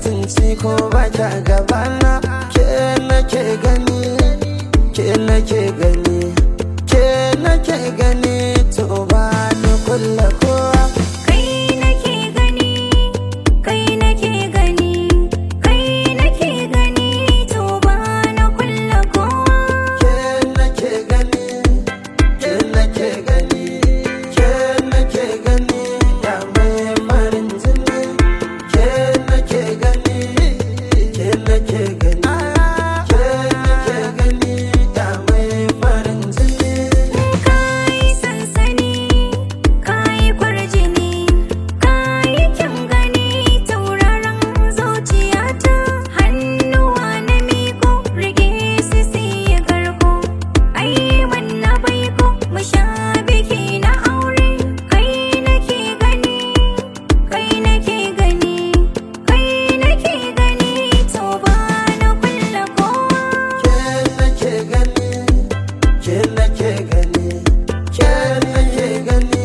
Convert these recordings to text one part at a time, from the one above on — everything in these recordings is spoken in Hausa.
mutunci ko ba kya gabana ke nake gani ke nake gani ke nake gani to ba ni kulla kowa Kai nake gani, kai nake gani, kai nake gani, to ba na kulla kowa. ke nake gani ke nake gani ke nake gani ya mai farin jini ke nake gani ke nake gani ke nake gani ya mai farin jini Kai sansani, kai kwarjini, kai kyan gani, tauraron zuciyata. Hannuwa na miko, rage su siya karko. Ai wanna baiko, mu sha biki na aure. Kai nake gani, kai nake gani, kai nake gani, to ba na kulla kowa. ke nake gani ke nake gani ke nake gani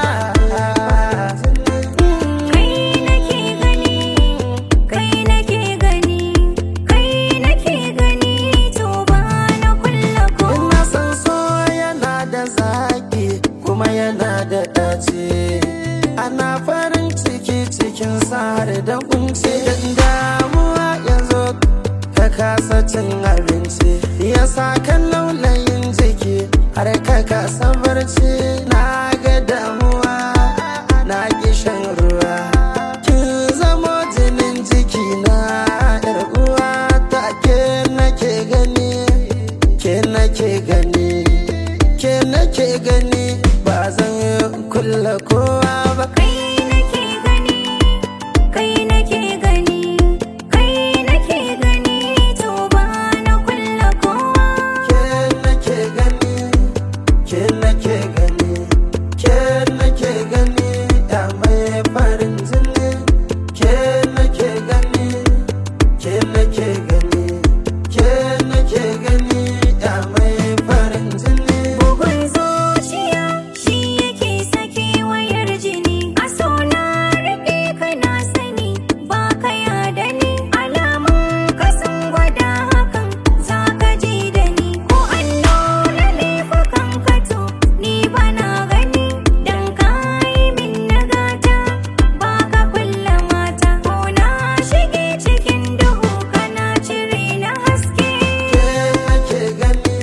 Kai nake gani, kai nake gani, kai nake gani, to ba na kulla ko. ina san so yana da zaki kuma yana da ɗaci ana farin ciki cikin har da kunci dan damuwa ya zo ka kasa cin abinci ya sa kan laulayin jiki har ka kasa barci na ga damuwa na ki shan ruwa kin zamo jinin jiki na yar uwa ta ke nake gani ke nake gani ke nake gani ba zan kulla kowa ba Kai nake gani, kai nake gani, kai nake gani, to ba na kulla kowa. ke nake gani ke nake gani ke nake gani ya mai farin jini ke nake gani ke nake gani ke nake gani ya mai farin jini Bugun zuciya shi yake sake wayar jini. A so na riƙe kana sani ba ka yada ni. Alamun ka sun gwada hakan za ka ji da ni. Ko an nuna laifukan ka to ni ba na gani. Dan ka yi min nagata ba ka kulla mata. Ko na shige cikin duhu kana cire na haske. ke nake gani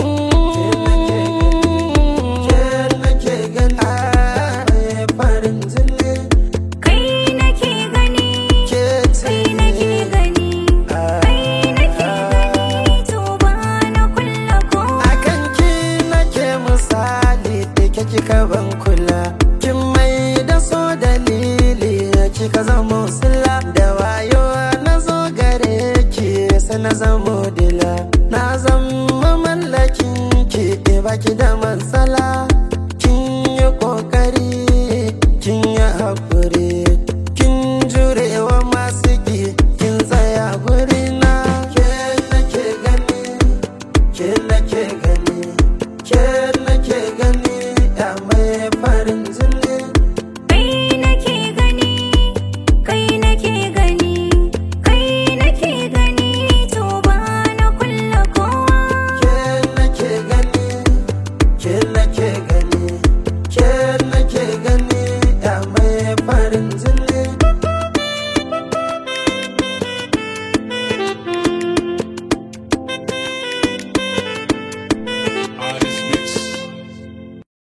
ke nake gani mai farin jini Kai nake gani, ke ce kai nake gani, kai nake gani, to ba na kulla kowa. akan ki nake misali da ke kika ban kula kin mai da so dalili kika zamo sila da wayo na zo gare ki sai na zamo dila na zama mallakin ki baki da matsala